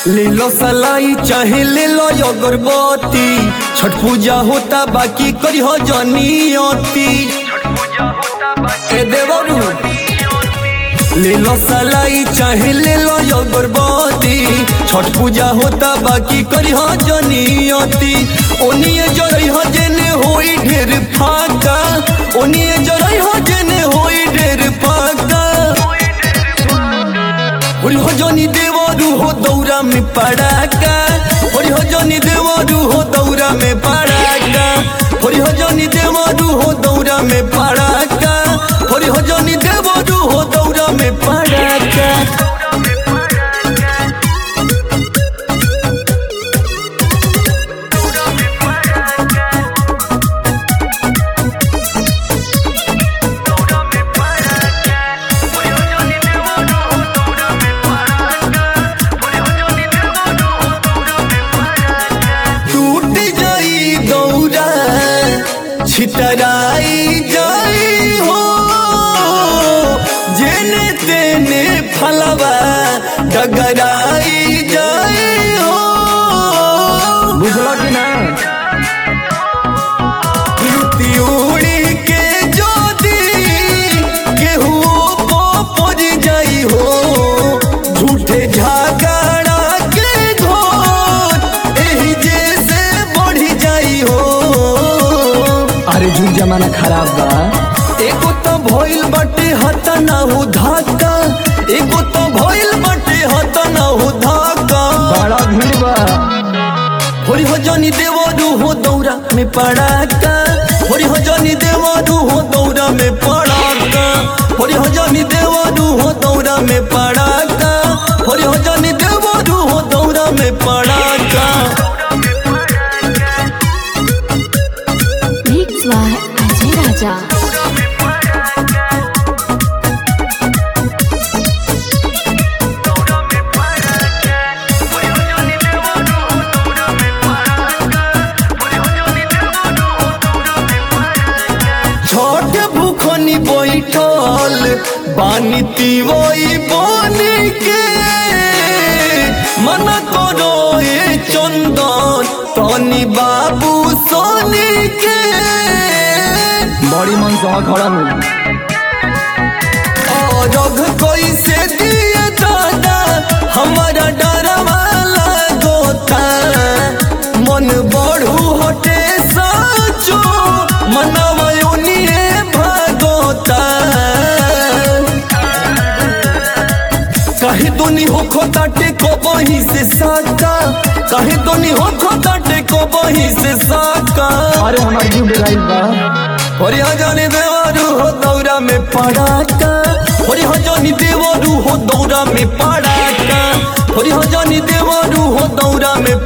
ले लो सलाई चाहे ले लो अगरबत्ती छठ पूजा होता बाकी करी हो जनियती ए देवरू ले लो सलाई चाहे ले लो अगरबत्ती छठ पूजा होता बाकी करी हो जनियती ओनिए जरई हो जेने होई ढेर फाका ओनिए जरई हो जेने होई ढेर फाका होरी हो जनी देवरू हो दौरा में पड़ाका होरी हो जनी देवरू हो दौरा में पड़ाका होरी हो जनी देवरू हो दौरा में पड़ाका होरी हो जनी देवरू हो दौरा में पड़ाका टूट जाई दौरा छितराई जाई हो जेने तेने फलवा डगराई जाई हो बुझलो कि ना लुटी उड़ी के जोदी केहू को पड़ जाई हो झूठे झगड़ा के घोर एही जैसे बढ़ी जाई हो अरे झूठ जमाना खराब बा एगो तो भइल बाटे हता ना हो धाका एगो तो भइल बाटे हता ना हो धाका बड़ा भीड़ बा होरी हो जनी देवरू हो दौरा में पड़ाका होरी हो जनी देवरू हो दौरा में पड़ाका होरी हो जनी देवरू हो दौरा में पड़ाका होरी हो जनी देवरू हो दौरा में पड़ाका Mix by Ajay Raja. छोट भूखनी बैठल बानी तिवई बनी के मन करो ए चंदन तनी बाबू सोनी के बड़ी मन से खड़ा मिल और कैसे दिए दादा हमारा डरवा लागोता मन बढ़ू हटे साचो मनवा उनिए भागोता कहे दोनी हो खोताटे को बही से साका कहे दोनी हो खोताटे को बही से साका अरे हमारी जीव डिराइव बा होरी हजानी देवरू हो दौरा में पड़ाका होरी हजानी देवरू हो दौरा में पड़ाका होरी हजानी देवरू हो दौरा में